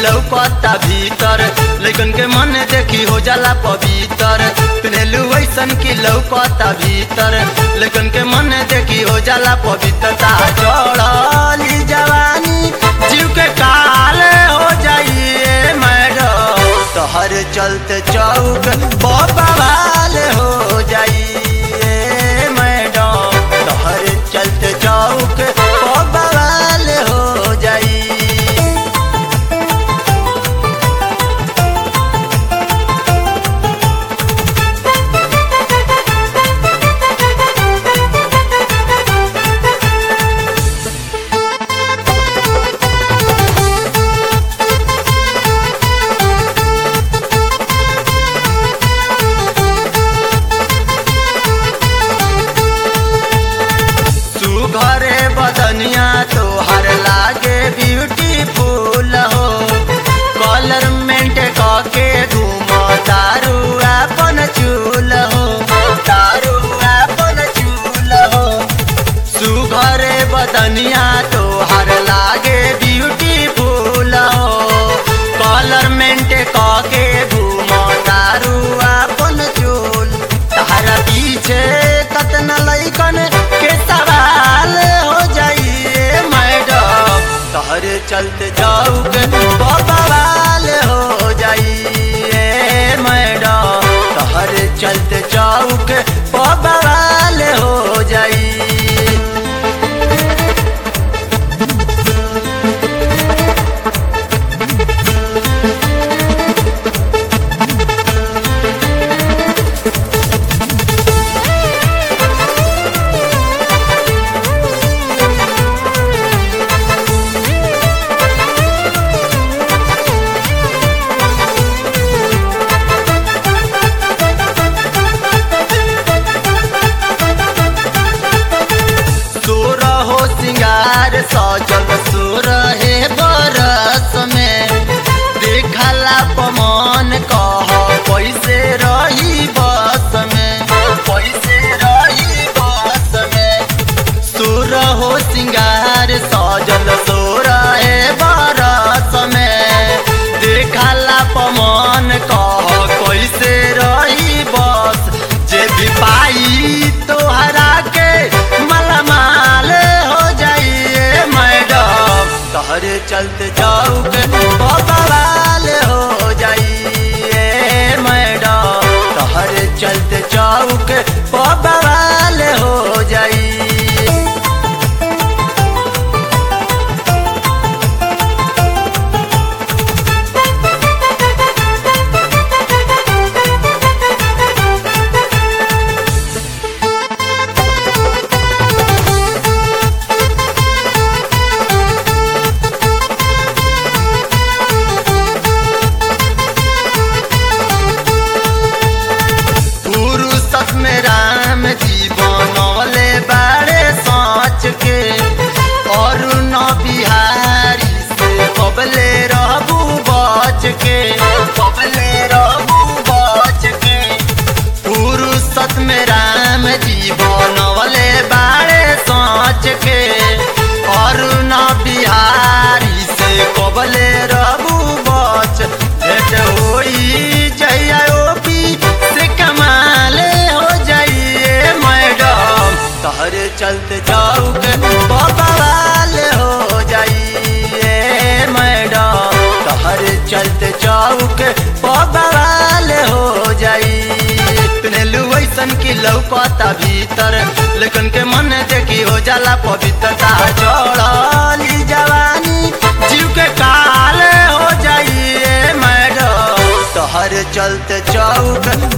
लौकता भीतर लेकिन के मन देखी हो जाला पवित्र पिन्हलू ऐसन की लौकता भीतर लेकिन के मन देखी हो जाला पवित्रता चढ़ली जवानी जीव के काल हो जाइए मैडम तोहर चलते चौक बवाल हो जाइए मैडम तोहर चलते चौक बवाल हो जाई सुघरे बदनिया तोहर लागे ब्यूटीफुल हो कलर मेंट के घूम तारू अपन चूल हो तारू अपन चूल हो सुघरे बदनिया तोहर लागे ब्यूटीफुल हो कलर मेंट के घूम तारू अपन चूल तारा पीछे कतना लैकन के सवाल हो जाइए मैडम तोहरे चलते जाऊ के बवाल हो जाइए मैडम तोहरे चलते जाऊ के बवाल हो जाई सोर हो सिंगार सजल सोर हे बरस में देखला पमन कह पैसे रही बस में पैसे रही बस में सोर हो सिंगार सजल सोर हे बरस में देखला पमन कह कैसे रही बस जे भी पाई तोहरा के मालामाल हो जाइए मैडम तोहरे चलते जाऊ के बवाल हो जाइए मैडम तोहरे चलते जाऊ के बवाल हो जाई पुरुषत में राम जी बनौले बारे सोच के और न बिहारी से कबले रहबू बच के कबले रहबू बच के पुरुषत में राम जी बनौले बारे सोच के और न बिहारी से कबले रहबू बच भेट होई जइया ओपी से कमाल हो जाइए मैडम तोहरे चलते जाऊ के बवाल हो जाइए मैडम तोहरे चलते जाऊ के बवाल हो जाई पिन्हलू ऐसन की लौकता भीतर लेकिन के मन देखी हो जाला पवित्रता चढ़ली जवानी जीव के काल हो जाइए मैडम तोहर चलते चौक